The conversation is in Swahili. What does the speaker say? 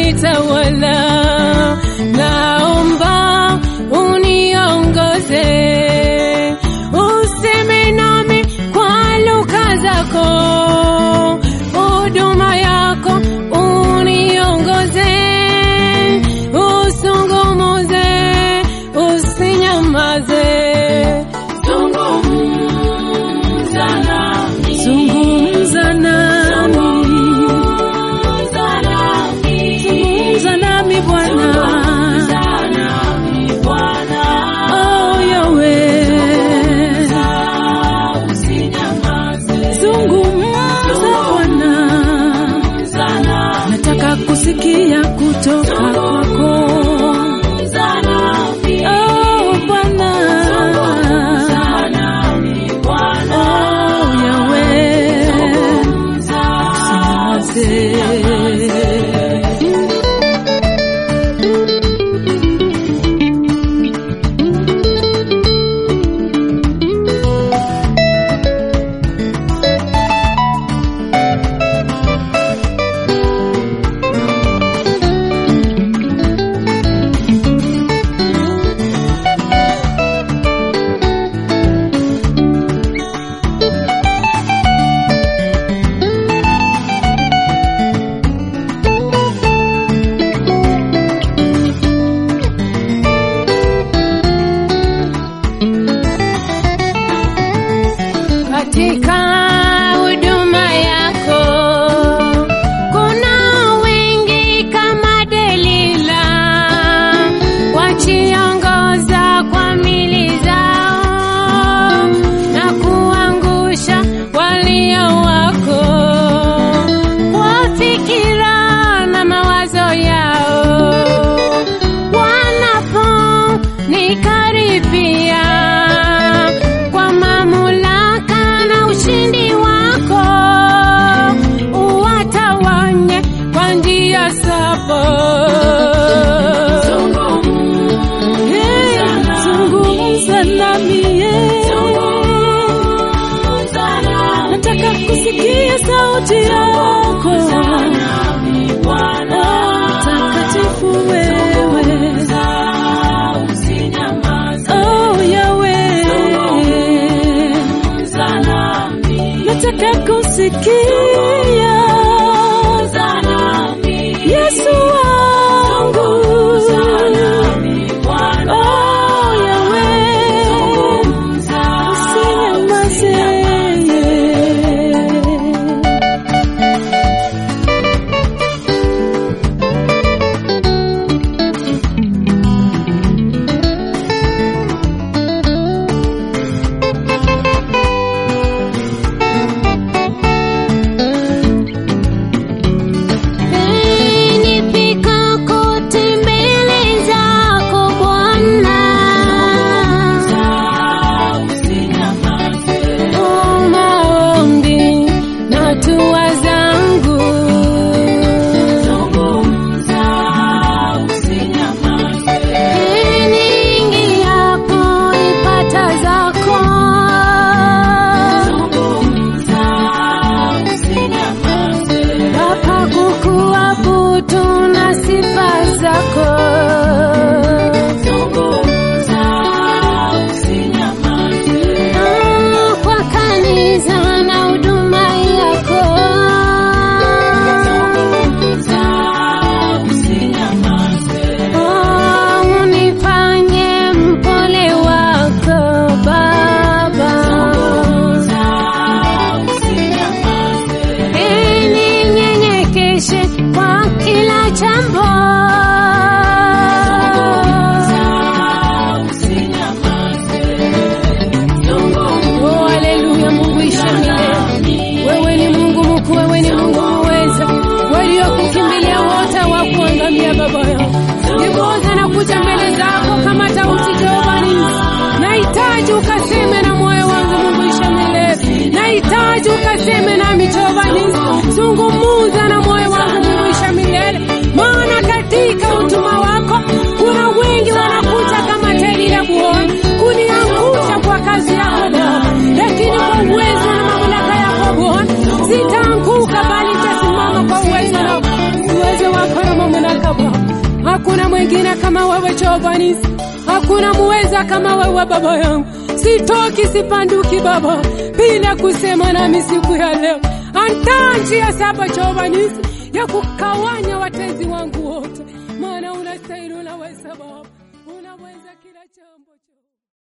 kunitawala. Naomba uniongoze, useme nami kwa lugha zako, huduma yako uniongoze, usungumuze, usinyamaze, zungumza nami, zungumza nami, zungumza nami Bwana, oh Yahweh, zungumza Bwana, nataka kusikia kutoka kwako. Oh Bwana, oh Yahweh, usinyamaze. Katika huduma yako kuna wengi kama Delila wachiongoza kwa mili zao na kuangusha walio wako kwa fikira na mawazo yao wanaponikaribia kwa mamlaka na ushindi wako uwatawanye kwa njia saba. Hey, Zungumza nami yeah. Nataka kusikia sauti yako takatifu wewe Oh Yahweh, nataka kusikia Yesu wangu. Oh Yahweh, usinyamaze. Jehova Nisi, hakuna muweza kama wewe baba yangu. Sitoki sipanduki baba, bila kusema nami siku ya leo. Andaa njia saba Jehova Nisi ya kukawanya watezi wangu wote